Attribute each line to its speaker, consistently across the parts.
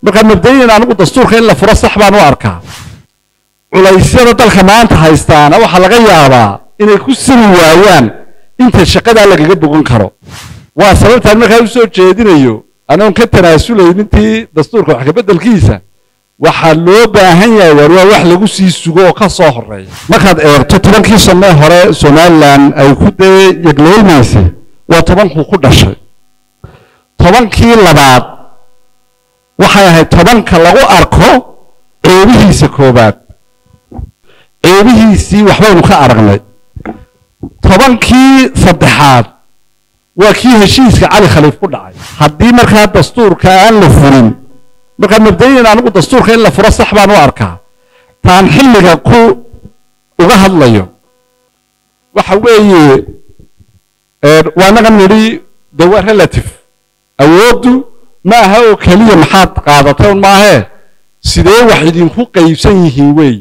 Speaker 1: markaa mabda'iyan anigu dastuurka in la furo sax baan u arkaa culaysyada dalka maanta haystaana waxaa laga yaabaa inay ku siri waayaan inta shaqadaa lagaga bogan karo waa sababtaan markaa u soo jeedinayo anoon ka tanaasulayn intii dastuurka wax kabeddelkiisa waxaa loo baahan yahay waar waa wax lagu sii sugo oo ka soo horeeya markaad eegto tobankii sanee hore somalilan ay ku dee yegleelmaysay waa tobankuu ku dhashay tobankii labaad waxay ahayd tobanka lagu arko ceebihiisa koobaad ceebihiisii waxbaynu ka aragnay tobankii saddexaad waa kii heshiiska cali khaliif ku dhacay haddii markaa dastuurka aan la furin markaa mabda'iyan anigu dastuurka in la furo sax baan u arkaa taan xilliga ku uga hadlayo waxa weeye waa naga nidhi de waa relative awooddu ma aha oo keliya maxaad qaadatay un maahee sidee wax idinku qaybsan yihiin weey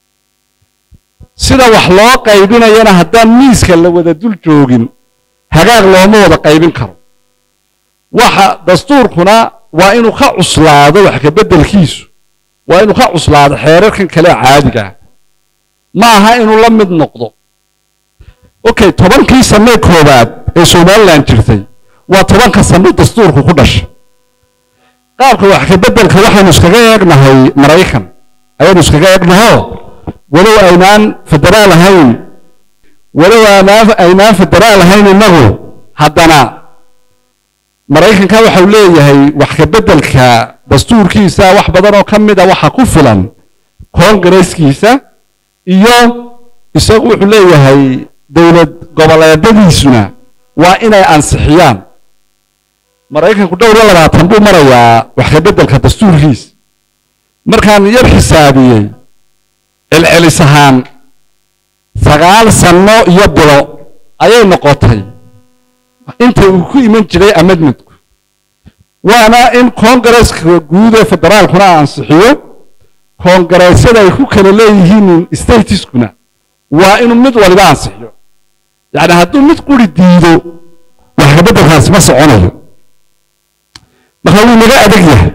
Speaker 1: sida wax loo qaybinayana haddaan miiska la wada dul joogin hagaag looma wada qaybin karo waxa dastuurkuna waa inuu ka cuslaado wax kabeddelkiisu waa inuu ka cuslaado xeerarkan kale caadigaa ma aha inuu la mid noqdo okay tobankii sanee koobaad ee somalilan jirtay waa tobanka sano dastuurku ku dhashay qaabka wax kabeddelka waxaynu iskaga eegnahay maraykan ayaynu iskaga eegnahoo walow aynaan federaal ahayn walow aynaan federaal ahayn innagu haddana maraykanka waxau leeyahay wax kabeddelka dastuurkiisa wax badan oo ka mid a waxa ku filan koongareeskiisa iyo isagu wuxuu leeyahay dowlad goboleedadiisuna waa inay ansixiyaan maraykanku dhowr iyo labaatan buu marayaa wax kabeddelka dastuurkiisa markaan yar xisaabiyey celcelis ahaan sagaal sanno iyo bilo ayay noqotay inta uu ku iman jiray amedmedku waana in koongareeska guud ee federaalkuna ansixiyo koongareesyada ay ku kala leeyihiin stateskuna waa inuu mid waliba ansixiyo yacni hadduu mid quri diido wax kabeddelkaasi ma soconayo marka wuu naga adag yahay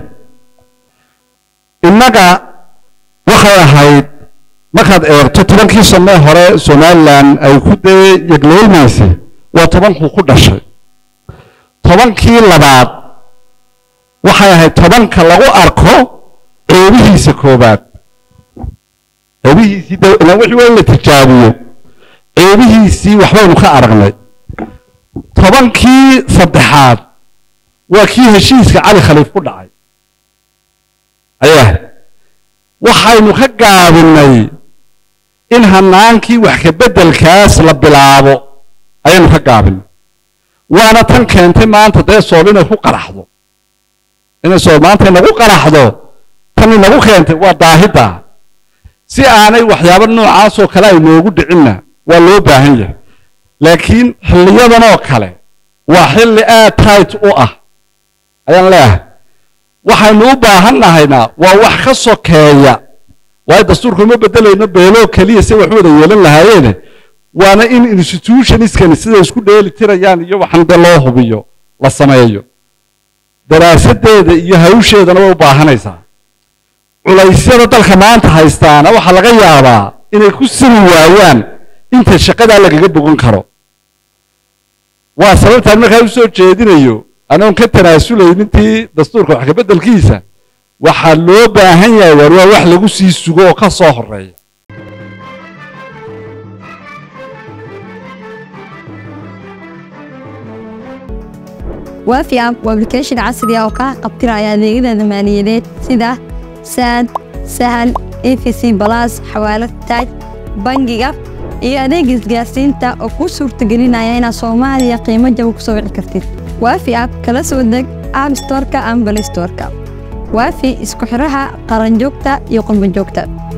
Speaker 1: innaga waxay ahayd markaad eegto tobankii sanee hore somalilan ay ku dee yegleelmaysay waa tobankuu ku dhashay tobankii labaad waxay ahayd tobanka lagu arko ceebihiisa koobaad ceebihiisii wixii waa in la tijaabiyo ceebihiisii waxbaynu ka aragnay tobankii saddexaad waa kii heshiiska cali khaliif ku dhacay ayaa waxaynu ka gaabinay in hanaankii wax kabeddelkaas la bilaabo ayaynu ka gaabinay waana tan keentay maanta dee sool inay ku qaraxdo inay sool maanta inagu qaraxdo tan inagu keentay waa daahidda si aanay waxyaabo noocaasoo kale ay noogu dhicinna waa loo baahan yahay laakiin xilliyadan oo kale waa xilli aad tight u ah ayaan leeyahay waxaynu u baahan nahayna waa wax ka sokeeya waayo dastuurka uma bedelayno beeloo keliya si wax u wada yeelan lahaayeene waana in institutionskani siday isku dheeli tirayaan iyo waxan de loo hubiyo la sameeyo daraasadeeda iyo hawsheedana way u baahanaysaa culaysyada dalka maanta haystaana waxaa laga yaabaa inay ku siri waayaan inta shaqadaa lagaga bogan karo waa sababtaan markaa u soo jeedinayo anoon ka tanaasulayn intii dastuurka wax kabeddelkiisa waxaa loo baahan yahay waar waa wax lagu sii sugo oo ka soo horeeya
Speaker 2: waafi app waa application casri ah oo kaa qabtiraya adeegyada maaliyadeed sida saad sahal efc balas xawaalad taaj bangiga iyo adeega isgaarsiinta oo kuu suurtagelinaya inaad soomaaliya qiimo jaba ku soo wici kartid waafi app kala soo deg app storeka ama balay storeka waafi isku xidhaha qaranjoogta iyo qurbanjoogta